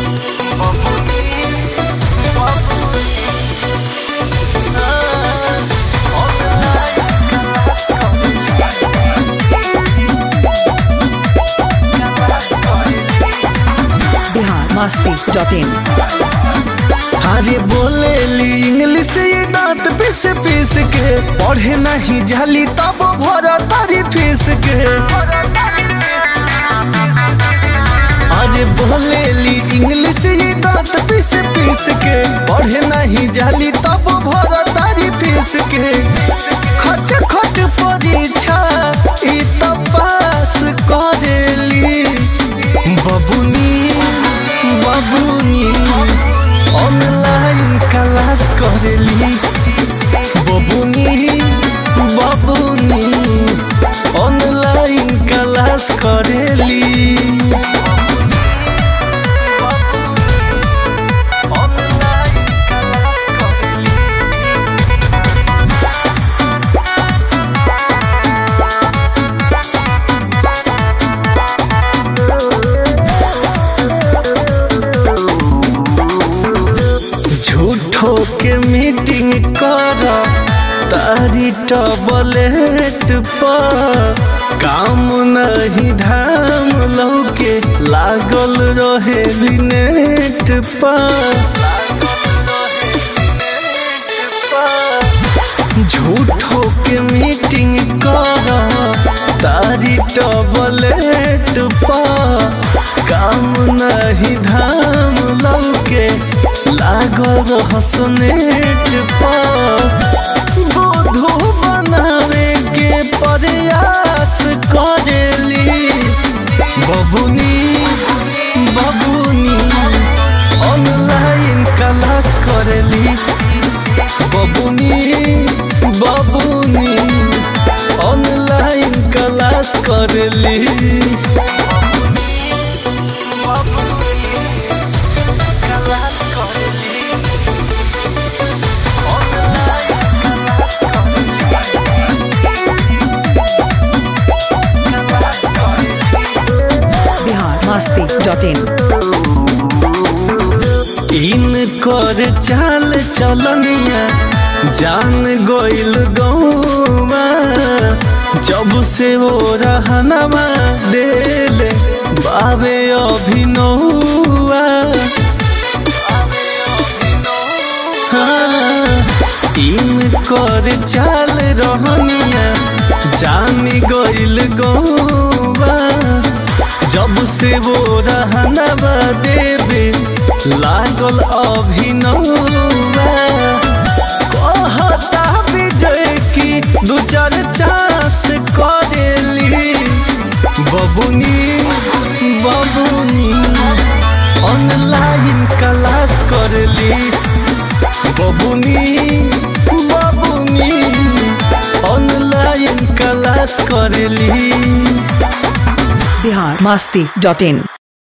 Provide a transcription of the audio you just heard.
Bihar Masti dot in अरे बोलेली English ये दांत पीस पीस के पढ़े नहीं जाली तब भरा तारी फीस के अरे बोलेली इंग्लिश ये दांत पीस पीस के पढ़े नहीं जाली तब भरा तारी फीस के खट खट परीक्षा ई तो पास करेली बबुनी बबुनी ऑनलाइन क्लास करेली बबुनी बबुनी ऑनलाइन क्लास करेली ऑनलाइन क्लास करेली झूठो के मीटिंग कर तारी टबलेट पर काम नहीं धाम लौके लागल रहे नेट पर झूठो के मीटिंग कर तारी टबलेट पर काम नहीं धाम लौके लागल हसनेट पर बोधो बनावे के प्रयास करेली बबुनी बबुनी ऑनलाइन क्लास करेली बबुनी बबुनी ऑनलाइन क्लास करेली क्लास करेली बिहार मस्ती डॉट इन इन कर चाल चलनिया जान गोइल गौमा जब से वो रहनमा देले बाबे अभिनौआ हाँ, इन कर चाल रहनिया जान गोइल गौमा जब से वो रहनवा देवे लागल अभिनवा कहता विजय की दू चार चांस करेली बबुनी बबुनी ऑनलाइन क्लास करेली बबुनी बबुनी ऑनलाइन क्लास करेली बिहार मस्ती डॉट इन